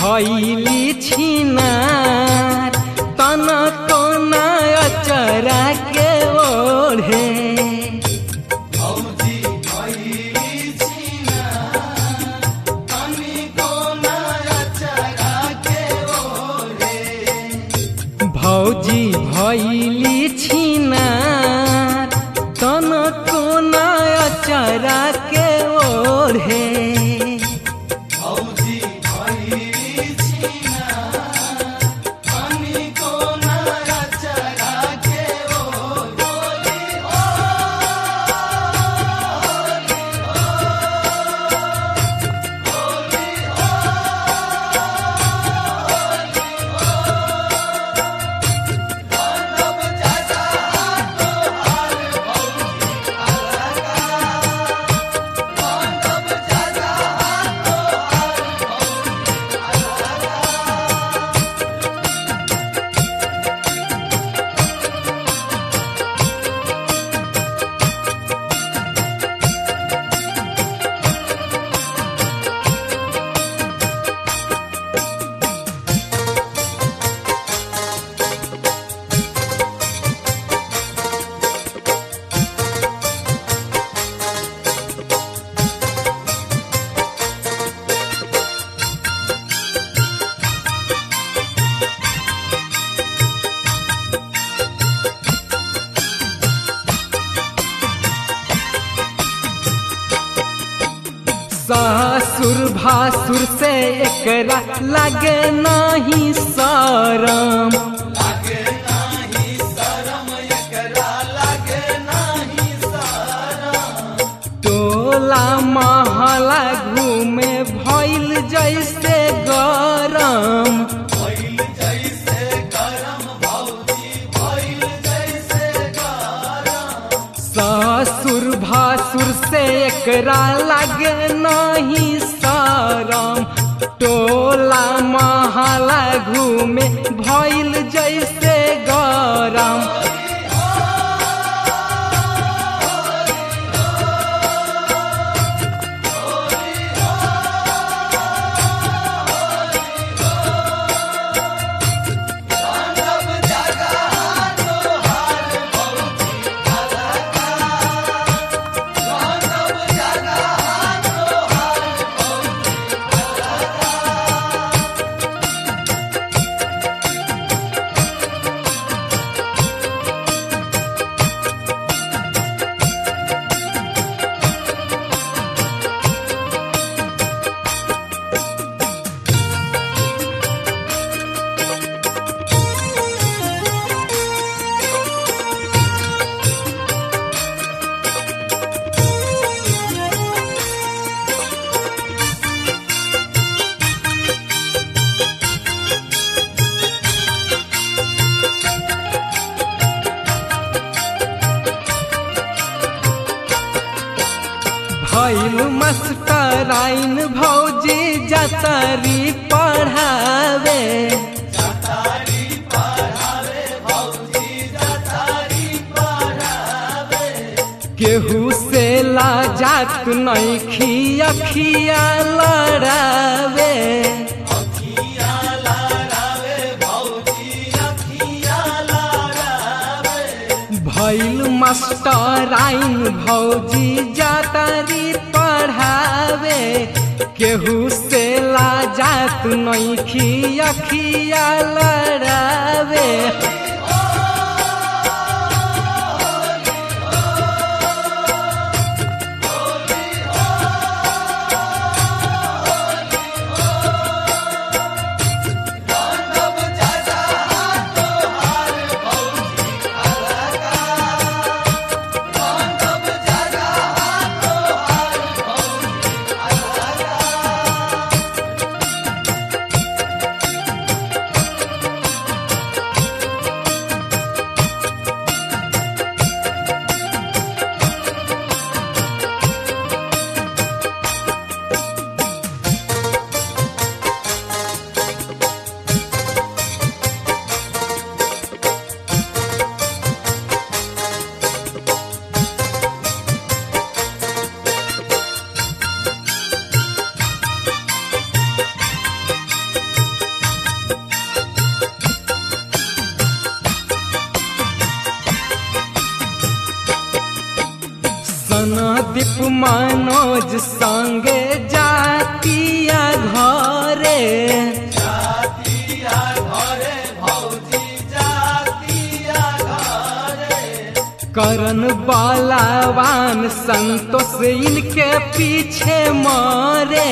भैली छिनार तन कोना अचरा के ओढ़े भौजी भैली छिनार तन कोना अचरा के ओढ़े ससुर भासुर से एकरा लगे नहीं शरम टोला महला घूमे भइल जैसे गरम ससुर भासुर से एकरा लगे नहीं शरम टोला महला घूमे भइल जैसे गरम भैल मस्टराइन भौजी जतरी पढ़ावे केहू से लाजात नहीं खिया खिया लड़ावे भैल मास्टराइन भौजी जातारी पढ़ावे केहू से लाजात नहीं खिया खिया लड़ावे दीप मनोज संगे जातिया घरे करन बलवान संतोष इनके पीछे मरे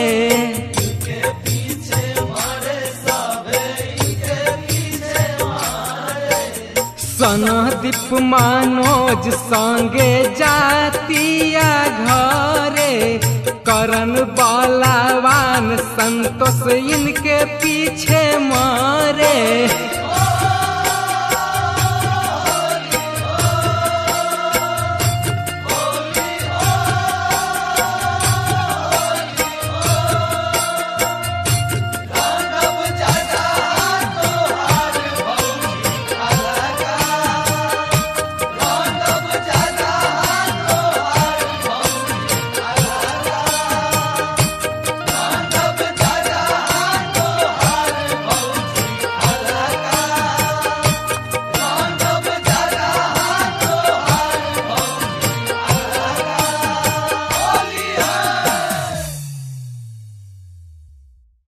सनदीप मनोज संगे जातिया घरे करन बलवान संतोष इनके पीछे मरे